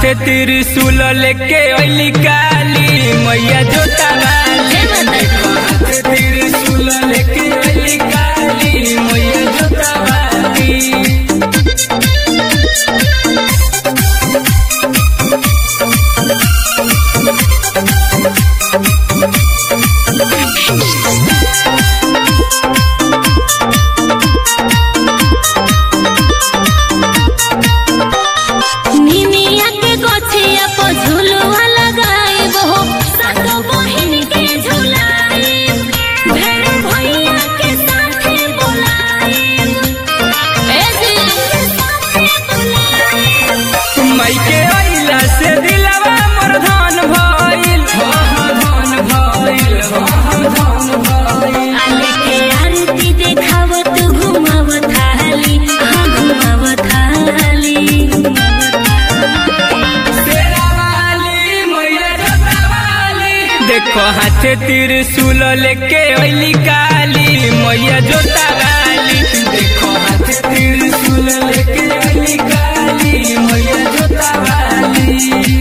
हाथे त्रिशूल लेके अली काली मैया जोता वाली देखो हाथे त्रिशूल लेके अली काली मैया जोता वाली निमिया के गोछिया पर झुलुआ लगाइब हो सातो बहिन के झुलाइब भेड़ भैया के साथे बोलाइब ए जी के साथे बोलाइब माई के अइला से दिलवा मोर धन भइल हो हो धन भइल हो हो धन भइल आले के आरती देखावत घुमावत थाली हाँ घुमावत थाली शेरा वाली मैया जोता वाली देखो हाथे त्रिशूल लेके अइली काली मैया जोता वाली देखो हाथे त्रिशूल लेके अइली काली मैया जोता वाली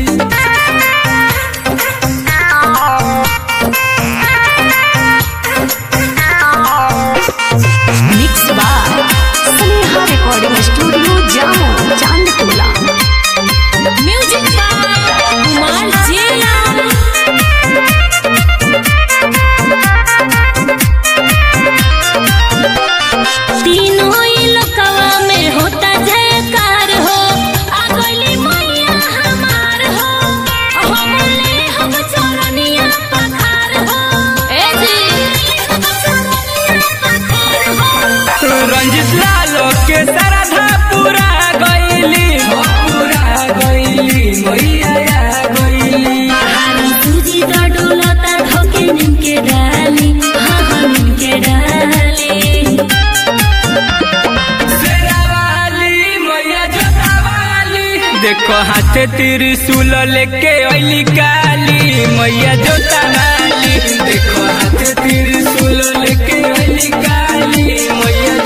mix by Sneha recording studio Jamo Chandtola music by Kumar जिया तीनों ही लोकवा में होता जयकार हो आ गइली मैया हमार हो हम ले हम चरनिया पखार हो ए जी हम चरनिया पखार हो रंजित लालो के श्रद्धा पूरा गईली हो पूरा गईली मैया गईली पहाड़ी सूजी द डोलता धोके निमके डाली हाँ हाँ निमके डाली शेरावाली मैया जोतावाली देखो हाथे त्रिशूल लेके अइली काली मैया जोतावाली देखो हाथे त्रिशूल लेके अइली काली मैया